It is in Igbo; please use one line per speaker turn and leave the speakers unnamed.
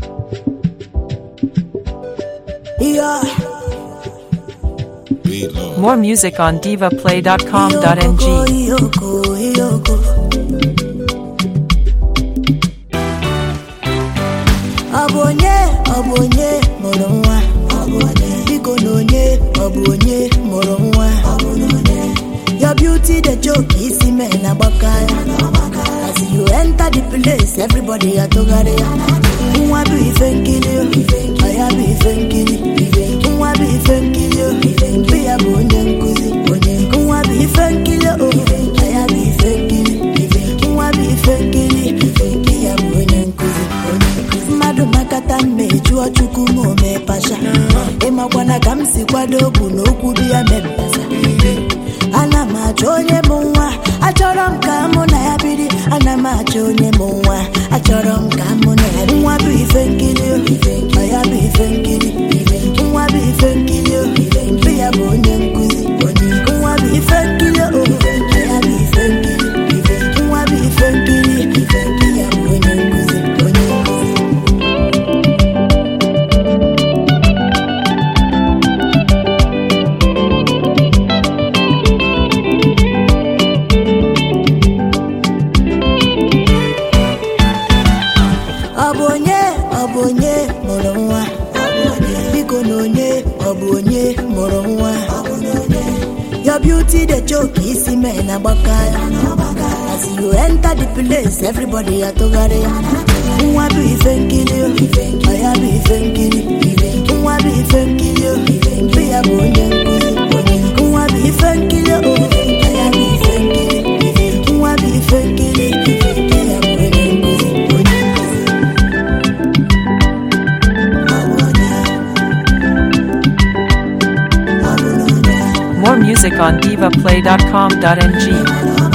Yeah.
Beat Lord.
More music on divaplay.com.ng.
Iyoko, Iyoko. Ọ bụ onye ọ bụ onye mụrụ nwa biko na onye ọ bụ onye mụrụ nwa your beauty the joke isi mee na agbaka ya as you enter the place everybody atụgharị ya nwa bụ ife nkiri o, ọ ya bụ ife nkiri nwa bụ ife nkiri o, mbe ya bụ onye nkụzi nwa bụ ife nkiri o, ọ ya bụ ife nkiri nwa bụ ife nkiri mbe ya bụ onye nkụzi mmadụ makata mma ejụọ chukwu ma o mee pasha ịmakwana ka m si kwado bụ na okwu dị ya mebasa ana m achọ onye bụ nwa achọrọ m ka mụ na ya biri ana m achọ onye bụ nwa achọrọ m ka mụ na ya nwa bụ ife nkiri o, ọ ya bụ ife nkiri nwa bụ ife nkiri o, mbe ya bụ onye nkụzi nwa bụ ife nkiri o, ọ ya bụ ife nkiri nwa bụ ife nkiri mbe ya bụ onye nkụzi onye nkụzi ọ bụ onye ọ bụ onye mụrụ nwa biko na onye ọ bụ onye mụrụ nwa your beauty the joke isi mee na agbaka ya as you enter the place everybody atụgharị ya nwa bụ ife nkiri o, ọ ya bụ ife nkiri nwa bụ ife nkiri o, mbe ya bụ onye nkụzi nwa bụ ife nkiri o, ọ ya bụ ife nkiri nwa bụ ife nkiri mbe ya bụ onye nkụzi onye nkụzi
More music on divaplay.com.ng.